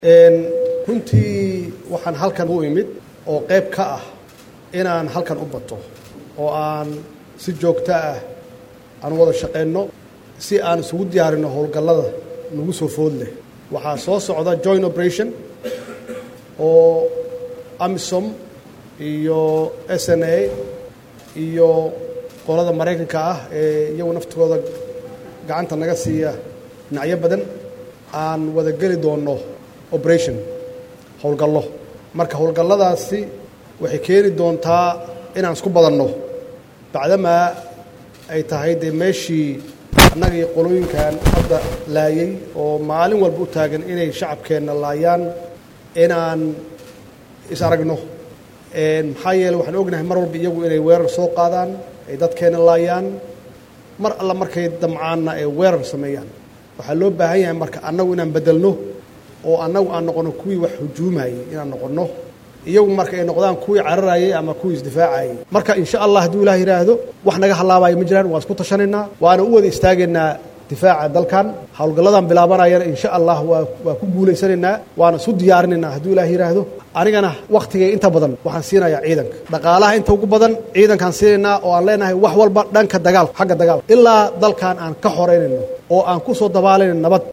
runtii waxaan halkan u imid oo qayb ka ah inaan halkan u bato oo aan si joogto ah aan wada shaqayno si aan isugu diyaarinno howlgallada nagu soo food leh waxaa soo socda joint operation oo amisom iyo s n a iyo qolada maraykanka ah ee iyagu naftooda gacanta naga siiya dhinacyo badan aan wada geli doonno operation howlgallo marka howlgalladaasi waxay keeni doontaa inaan isku badanno bacdamaa ay tahay dee meeshii annagii qolooyinkan hadda laayay oo maalin walba u taagan inay shacabkeenna laayaan inaan is aragno maxaa yeele waxaan ognahay mar walba iyagu inay weerar soo qaadaan ay dadkeenna laayaan mar alla markay damcaanna ay weerar sameeyaan waxaa loo baahan yahay marka annagu inaan beddelno oo annagu aan noqonno kuwii wax hujuumayey inaan noqonno iyagu marka ay noqdaan kuwii cararayey ama kuwii isdifaacayey marka insha allah hadduu ilaah yidhaahdo wax naga hallaabayo ma jiraan waan isku tashanaynaa waana u wada istaagaynaa difaaca dalkan howlgalladan bilaabanayana insha allah waa waa ku guulaysanaynaa waana isu diyaarinaynaa hadduu ilaah yidhaahdo anigana wakhtigay inta badan waxaan siinayaa ciidanka dhaqaalaha inta ugu badan ciidankaan siinaynaa oo aan leenahay wax walba dhanka dagaalka xagga dagaalka ilaa dalkan aan ka xoraynayno oo aan ku soo dabaalayno nabad